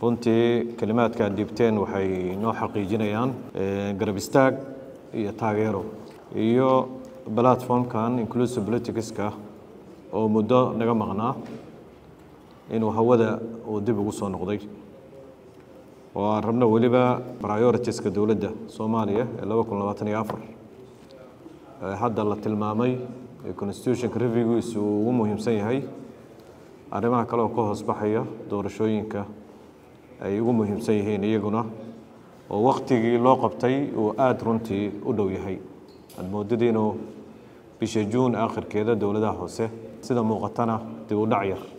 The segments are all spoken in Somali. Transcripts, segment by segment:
runtii kelimaadka aad dhiibteen waxay noo xaqiijinayaan garab istaag iyo taageero iyo platformkan inclusive politicska oo muddo naga maqnaa inuu hawada uu dib ugu soo noqday oo aan rabno weliba prioritiska dowladda soomaaliya ee laba kun labaatan iyo afar hadda la tilmaamay ee constitutionka revigiisu uu ugu muhiimsan yahay arrimaha kale oo ka hoos baxaya doorashooyinka ay ugu muhiimsan yihiin iyaguna oo waktigii loo qabtay uu aada runtii u dhow yahay aad moodada inuu bisha juun aakhirkeeda dowladaha hoose sida muuqatana dib u dhac yar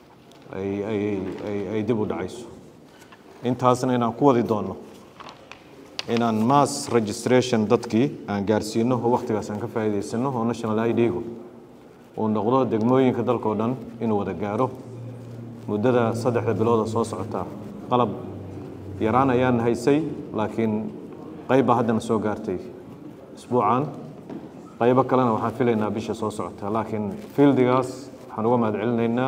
ay dib u dhacayso intaasna inaan ku wadi doonno inaan mass registration dadkii aan gaarsiino oo waktigaas aan ka faa'iidaysano oo national idgu uu noqdo degmooyinka dalkao dhan inuu wada gaaro muddada saddexda bilooda soo socota qalab yaraan ayaan haysay laakiin qayb baa haddana soo gaartay isbuucan qaybo kalena waxaan filaynaa bisha soo socota laakiin fieldigaas waxaan uga mahad celinaynaa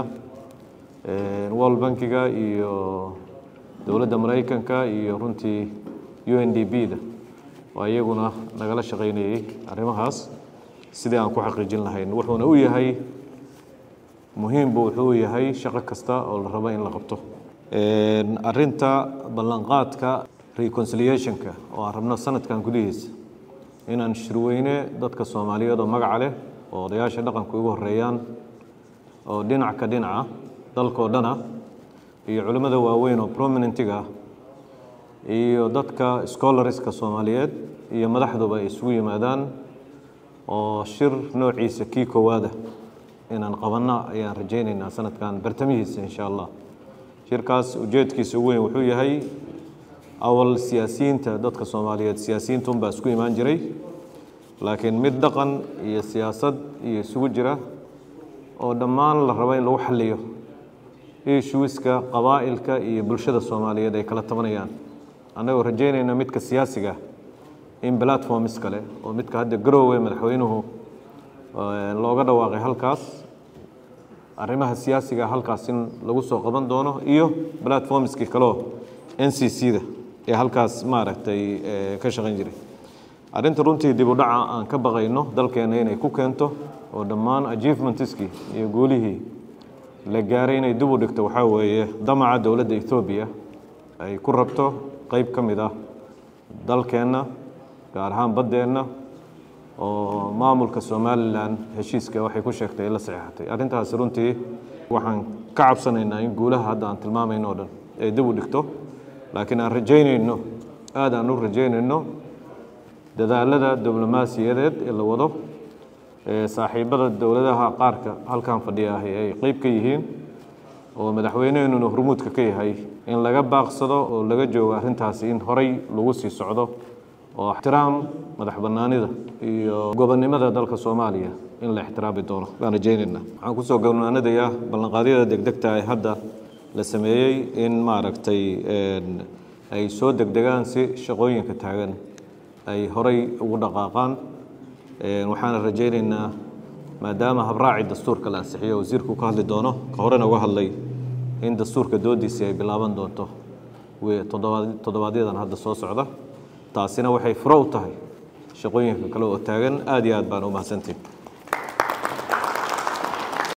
world bankiga iyo dowladda maraykanka iyo runtii u n d b da oo iyaguna nagala shaqaynayey arrimahaas sidii aan ku xaqiijin lahayn wuxuuna u yahay muhiimbu wuxuu u yahay shaqo kasta oo la rabo in la qabto arinta ballanqaadka reconciliationka oo aan rabno sanadkan gudihiisa inaan shirweyne dadka soomaaliyeed oo magaca leh oo odayaasha dhaqanku ugu horeeyaan oo dhinac ka dhinaca dalkoo dhana iyo culimmada waaweyn oo prominentiga iyo dadka scholarska soomaaliyeed iyo madaxduba ay isugu yimaadaan oo shir noociisa kii koowaada inaan qabanno ayaan rajaynaynaa sanadkan bartamihiisa insha allah shirkaas ujeedkiisa ugu weyn wuxuu yahay awal siyaasiyiinta dadka soomaaliyeed siyaasiyiintunbaa isku imaan jiray laakiin mid dhaqan iyo siyaasad iyo isugu jira oo dhammaan la rabo in lagu xaliyo ishuiska qabaa'ilka iyo bulshada soomaaliyeed ay kala tabanayaan annagoo rajaynayna midka siyaasiga in platforms kale oo midka hadda garoowe madaxweynuhu looga dhawaaqay halkaas arrimaha siyaasiga halkaas in lagu soo qaban doono iyo platformskii kaleo n c c da ee halkaas maaragtay ka shaqayn jiray arrinta runtii dib u dhaca aan ka baqayno dalkeenna inay ku keento oo dhammaan achievementskii iyo guulihii la gaaray inay dib u dhigto waxaa weeye damaca dowladda ethoobiya ay ku rabto qeyb ka mid ah dalkeenna gaar ahaan baddeenna oo maamulka somalilan heshiiska waxay ku sheegtay la saxeexatay arrintaasi runtii waxaan ka cabsanaynaa in guulaha hadda aan tilmaamayno o dhan ay dib u dhigto laakiin aan rajaynayno aada aan u rajaynayno dadaalada diblomaasiyadeed ee la wado saaxiibada dowladaha qaarka halkan fadhiya ahi ay qeyb ka yihiin oo madaxweyneheenuna hormuudka ka yahay in laga baaqsado oo laga joogo arrintaasi in horay lagu sii socdo oo ixtiraam madax bannaanida iyo gobonnimada dalka soomaaliya in la ixtiraami doono baan rajaynaynaa waxaan kusoo gabnaanadayaa ballanqaadyada degdegta ee hadda la sameeyey in maaragtay ay soo degdegaan si shaqooyinka taagan ay horay ugu dhaqaaqaan waxaana rajaynaynaa maadaama habraaci dastuurka la ansixiyo wasiirku ka hadli doono ka horena uga hadlay in dastuurka doodiisii ay bilaaban doonto toddobaadyadaan hadda soo socda taasina waxay furo u tahay shaqooyinka kale oo taagan aad iyo aad baan u mahadsantihin